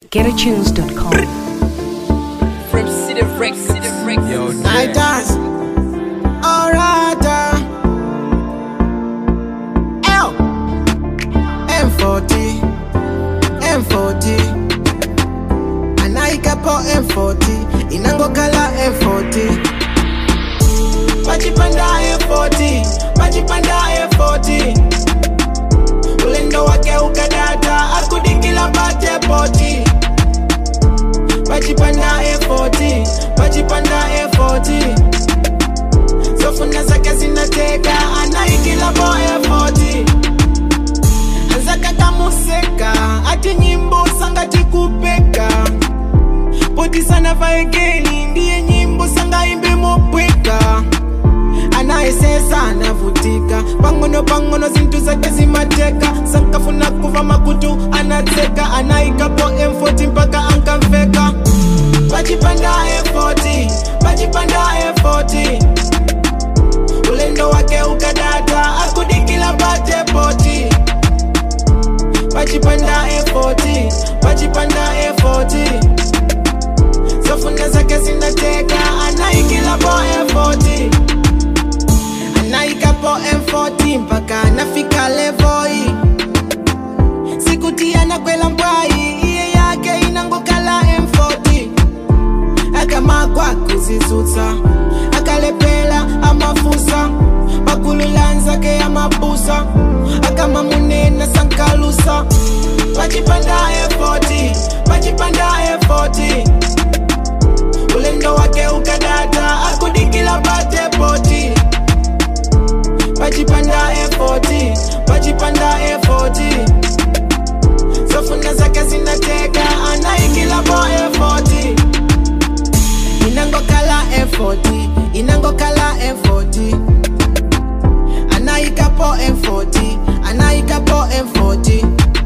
GetAtunes.com. From City Rex, City Rex. Yo, Night dance. Alright. uh. L. M40. M40. Anaikapo M40. Inangokala M40. Pachipanda M40. Pachipanda M40. Ulendo wake ukadata. Akudikila pate poti. Pachipanda A40, pachipanda A40 Zofuna zake zinateka, anaikila po A40 Anzaka kamuseka, ati nyimbo sanga tikupeka Poti sana vaegeni, ndiye nyimbo sanga imbe mopweka anayesesa anavutika pangono pangono zintu zake zimateka sankafuna kuva makutu anateka anaikapo M40 mpaka ankamfeka pachipanda M40 pachipanda M40 ulendo wake ukadata akudikila pate poti pachipanda M40 pachipanda M40 zofuna zake zinateka anaikila po M40 anaikapo M40 mpaka anafika levoi sikutia na kwela mbwai iye yake inangokala M40 akamakwa kuzizutsa akalepela amafusa pakululanzake amabusa akamamunena sankalusa pachipanda M40 pachipanda M40 ulendo wake ukadata akudikila pate poti pachipanda A40 pachipanda A40 zofuna zake zinateka anaikila po A40 inangokala A40 inangokala A40 anaikapo M40 anaikapo M40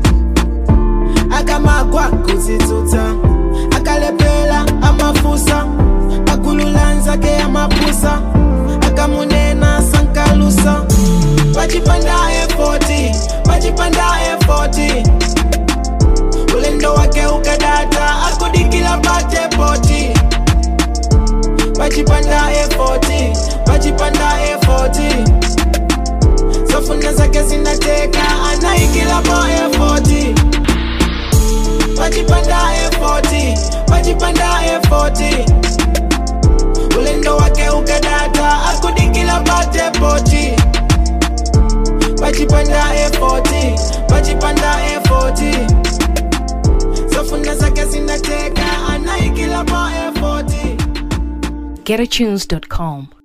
akamakwa kuzitsutsa akalepela amafusa akululanzake amapusa akamunena sankalusa pachipanda A40 pachipanda A40 ulendo wake ukadata akudikila pate poti pachipanda A40 pachipanda A40 zofuna zake zinateka anaikila po A40 pachipanda A40 pachipanda A40 ulendo wake ukadata akudikila pate poti pachipanda A40 pachipanda A40 zofuna zake zinateka anaikila po A40 GetAtunes.com.